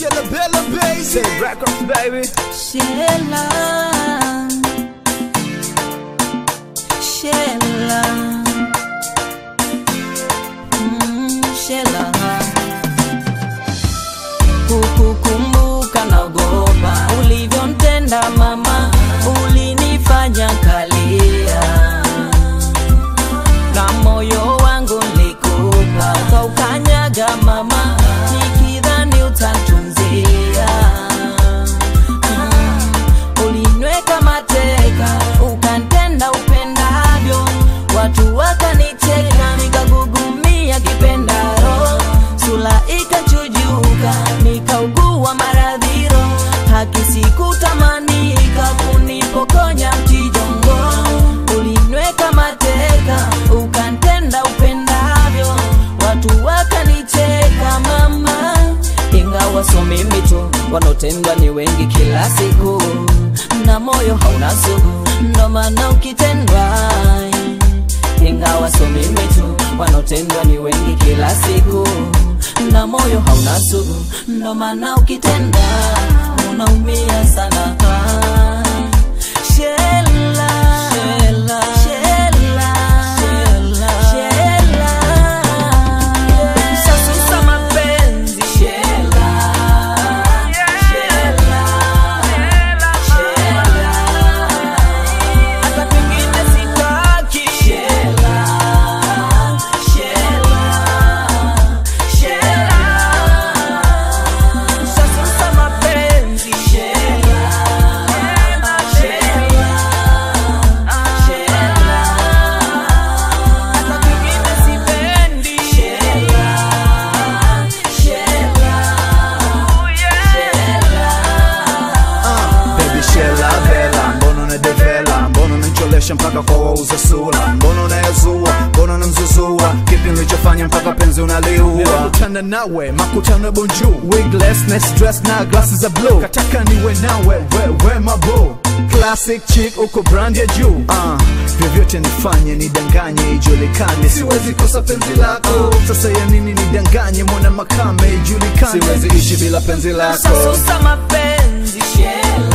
Shella Bella baby. Say records baby. Shela, Shela, mm, Shela. Kukukumbuka naogopa ulivyontenda mama, ulinifanya kalia na moyo wangu nilikupa, ukaukanyaga mama, nikidhani utantunzia Mm, ulinyweka mateka ukantenda upendavyo watu wakanicheka nikagugumia kipendaro sula ikachujuka nikaugua maradhiro haki sikutamanika kunipokonya mtijongo ulinyweka mateka ukantenda upendavyo watu wakanicheka mama ingawa so mimi tu wanaotendwa ni wengi kila siku na moyo hauna sugu ndo maana ukitendwa ingawa so mimi tu wanaotendwa ni wengi kila siku na moyo hauna sugu ndo maana ukitenda unaumia sana Shela, Shela, Shela, Shela, Sasusa mapenzi Shela, Shela, Shela, hata kwingine sitaki Shela, Shela, Shela, Sasusa mapenzi Shela, Shela, Shela, hata kwingine sipendi Shela, Shela, Uh, baby Shella Bella, mbona unadevela, mbona unanicholesha mpaka kwa wauza sura, mbona unayazua, mbona unamzuzua, kipi ulichofanya mpaka penzi unaliua? Kutana nawe makutano ya bonjour. Wigless, dress na glasses za blue, Kataka niwe nawe wewe mabo. classic chick uko brand ya juu uh, vyovyote nifanye nidanganye ijulikane siwezi kosa penzi lako sasa ya nini nidanganye mwana makame ijulikane siwezi ishi bila penzi lako Sasusa mapenzi Shela